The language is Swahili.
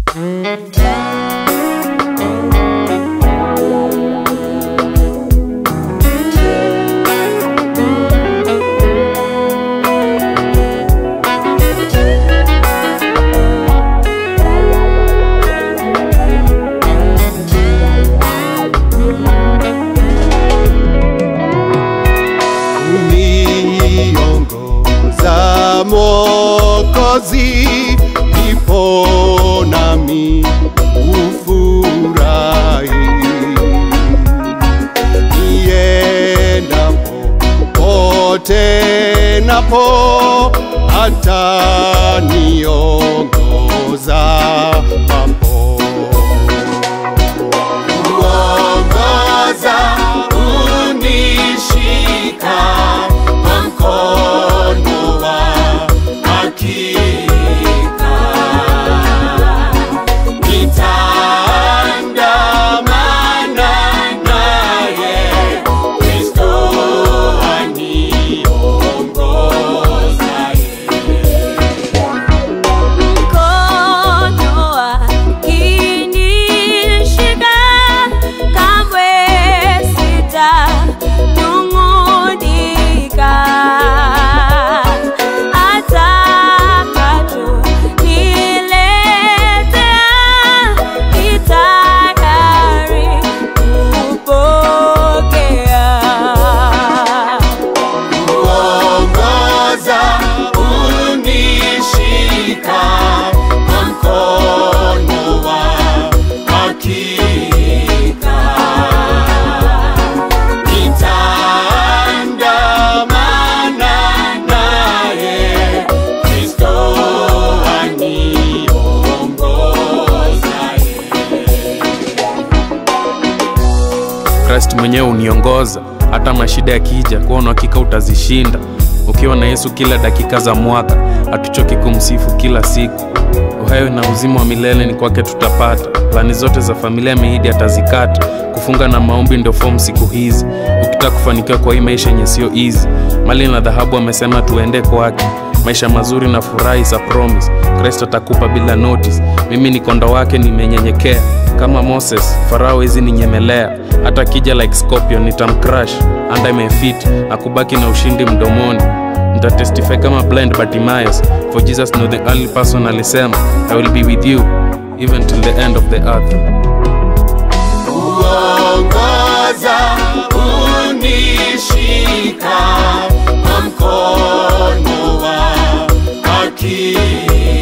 uniongoza Mwokozi, ipo nami ufurahi niendapo pote napo hata niongoza papo uongoza unishika kwa mkono wa hakika nitaandamana naye Kristo aniongozaye Mkono akinishika, kamwe sitanung'unika. Atakachoniletea, ni tayari kupokea. kuongoza unishika kwa mkono wa hakika nitaandamana naye Kristo aniongozaye Christ mwenyewe uniongoza hata mashida yakija, kuwa na hakika utazishinda. Ukiwa na Yesu kila dakika za mwaka, hatuchoki kumsifu kila siku. Uhai na uzima wa milele ni kwake tutapata. Plani zote za familia ameahidi atazikata. Kufunga na maombi ndio fomu siku hizi, ukitaka kufanikiwa kwa hii maisha yenye sio easy. Mali na dhahabu amesema tuende kwake, maisha mazuri na furaha is a promise. Kristo atakupa bila notice. Mimi ni kondo wake, nimenyenyekea kama Moses. Farao hizi ninyemelea, hata kija like scorpion nitamcrush under my feet na kubaki na ushindi mdomoni. Nitatestify kama blind Bartimaeus, for Jesus know the only person alisema, I will be with you even till the end of the earth. kuongoza unishika kwa mkono wa hakika